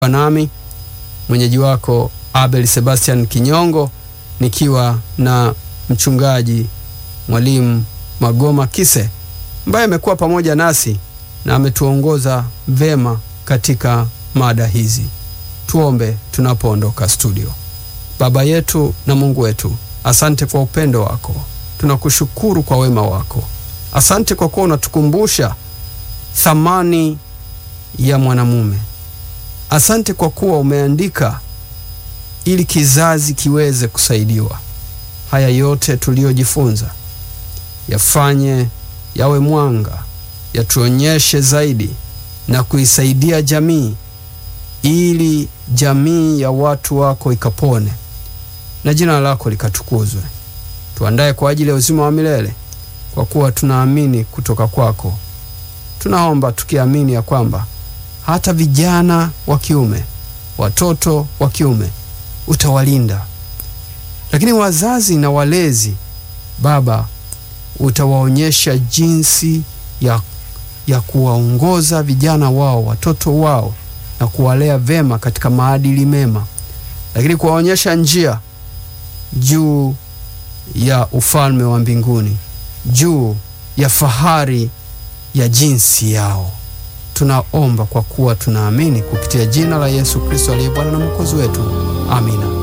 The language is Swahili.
nami mwenyeji wako Abel Sebastian Kinyongo nikiwa na mchungaji mwalimu Magoma Kise ambaye amekuwa pamoja nasi na ametuongoza vema katika mada hizi. Tuombe tunapoondoka studio. Baba yetu na Mungu wetu, asante kwa upendo wako, tunakushukuru kwa wema wako. Asante kwa kuwa unatukumbusha thamani ya mwanamume. Asante kwa kuwa umeandika ili kizazi kiweze kusaidiwa. Haya yote tuliyojifunza yafanye yawe mwanga, yatuonyeshe zaidi na kuisaidia jamii, ili jamii ya watu wako ikapone na jina lako likatukuzwe. Tuandaye kwa ajili ya uzima wa milele, kwa kuwa tunaamini kutoka kwako. Tunaomba tukiamini ya kwamba hata vijana wa kiume, watoto wa kiume utawalinda, lakini wazazi na walezi, Baba, utawaonyesha jinsi ya, ya kuwaongoza vijana wao, watoto wao na kuwalea vema katika maadili mema, lakini kuwaonyesha njia juu ya ufalme wa mbinguni, juu ya fahari ya jinsi yao. Tunaomba kwa kuwa tunaamini kupitia jina la Yesu Kristo aliye Bwana na Mwokozi wetu. Amina.